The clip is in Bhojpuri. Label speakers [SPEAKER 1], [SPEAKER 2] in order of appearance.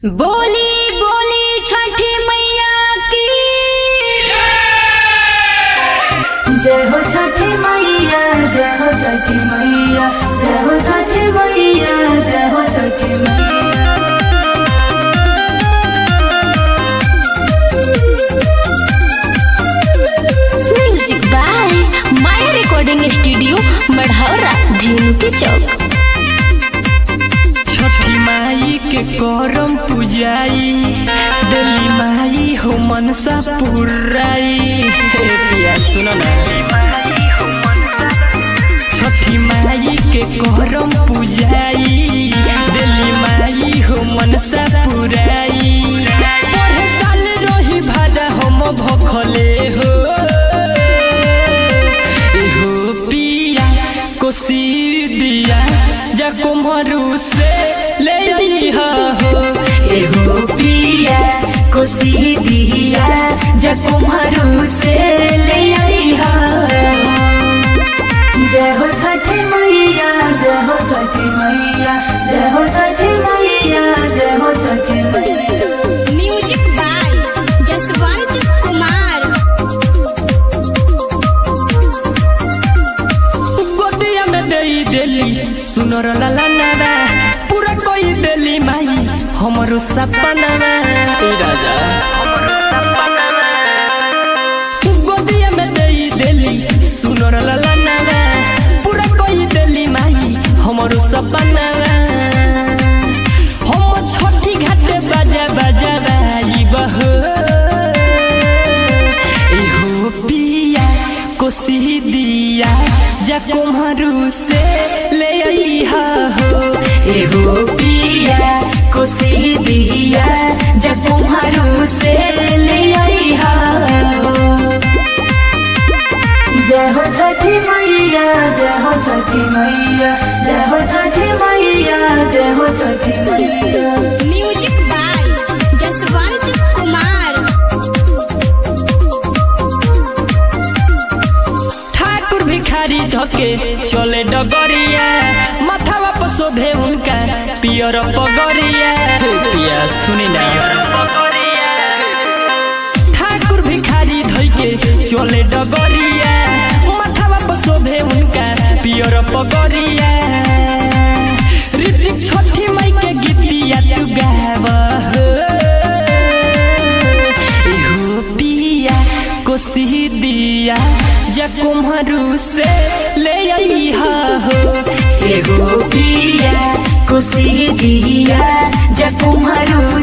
[SPEAKER 1] बोली बोली छठी मैया की
[SPEAKER 2] जय हो छठी मैया जय हो छठी मैया जय हो छठी मैया जय हो Chhathi Maiya
[SPEAKER 1] music by Maya recording studio Marhaura धेनु के चौक
[SPEAKER 3] छठी माई के करम पूजाई दिल्ली माई हो मनसा पुराई हे पिया सुनो ना छठी माई के करम पूजाई दिल्ली माई हो मनसा पुराई पढ़े साल रही भाड़ा हम भखले हो एहो पिया कोसी दिया जा कुम्हरू से ले लिहा हो
[SPEAKER 2] एहो पिया कोसी दिया जग कुम्हरू से ले आईहा जय हो छठी मैया जय हो छठी मैया जय हो छठी मैया जय हो छठी मैया
[SPEAKER 1] म्यूजिक बाय जसवंत कुमार
[SPEAKER 3] गोदिया में दे देली सुनर लाला नारा पूरा कोई देली माई हमरो सपना राजा गोदिया में दे देली सुनर लाला नारा पूरा कोई देली माई हमरो सपना हम छठी घाटे बाजा बाजा बाई बहो एहो पिया कोसी दिया जा कुम्हरू से ले आईहा हो
[SPEAKER 2] एहो पिया कोसी दिया जग कुम्हरू से ले आईहा जय हो छठी मैया जय हो छठी मैया जय हो छठी मैया जय हो छठी मैया
[SPEAKER 1] म्यूजिक बाय जसवंत कुमार
[SPEAKER 3] ठाकुर भिखारी धके चले डगरिया माथावा पर शोभे उनका पियर पगरिया पिया सुनी ना ठाकुर भिखारी धइके चले डगरिया माथावा पर शोभे उनका पियर पगरिया ऋतिक छठी माई के गीतिया तू गावा हो एहो पिया कोसी दिया जा कुम्हरू से ले आईहा हो
[SPEAKER 2] एहो पिया कोसी दिया जग कुम्हरू